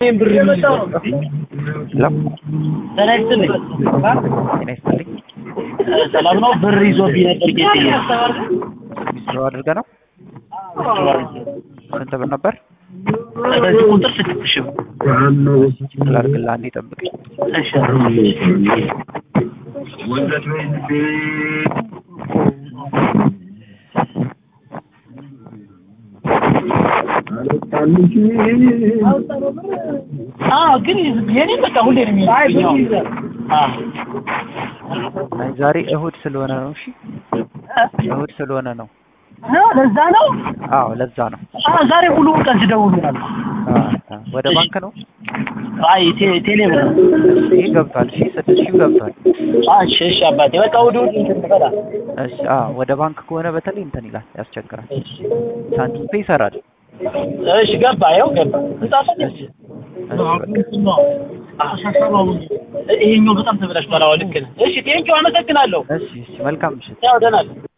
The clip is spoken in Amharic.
ብር የሚይዘው ሄሎ ጤና ይስጥልኝ። ጤና ይስጥልኝ። ሰላም ነው። ብር ይዞብኝ ነበር ጌጤ ዊዝድሮው አድርገህ ነው? ስንት ብር ነበር? በዚህ ቁጥር ስድስት ሺህ ብር። ላድርግልህ፣ አንዴ ጠብቀኝ። እሺ አዎ፣ ግን የኔ በቃ ሁሌ ነው የሚይዘው። አዎ አይ ዛሬ እሁድ ስለሆነ ነው። እሺ እሁድ ስለሆነ ነው። አዎ፣ ለዛ ነው። አዎ ለዛ ነው። አዎ ዛሬ ሙሉ ቀን ሲደውሉ ነበር። አ- አ- ወደ ባንክ ነው አይ ቴ- ቴሌ ብር ነው። ይህ ገብቷል። እሺ ስድስት ሺህ ገብቷል። አዎ፣ እሺ እሺ አባቴ በቃ ወደ ወደ እንትን በላ እሺ አዎ ወደ ባንክ ከሆነ በተለይ እንትን ይላል፣ ያስቸግራል። ሳንቲም ፔ ይሰራል። እሺ ገባ፣ ይኸው ገባ። እንጻፈን እሺ በቃ ይሄኛው በጣም ተበላሽቷል። አዎ ልክ ነህ። እሺ ቴንኪው አመሰግናለሁ። እሺ እሺ መልካም ምሽት። ያው ደህና ነህ።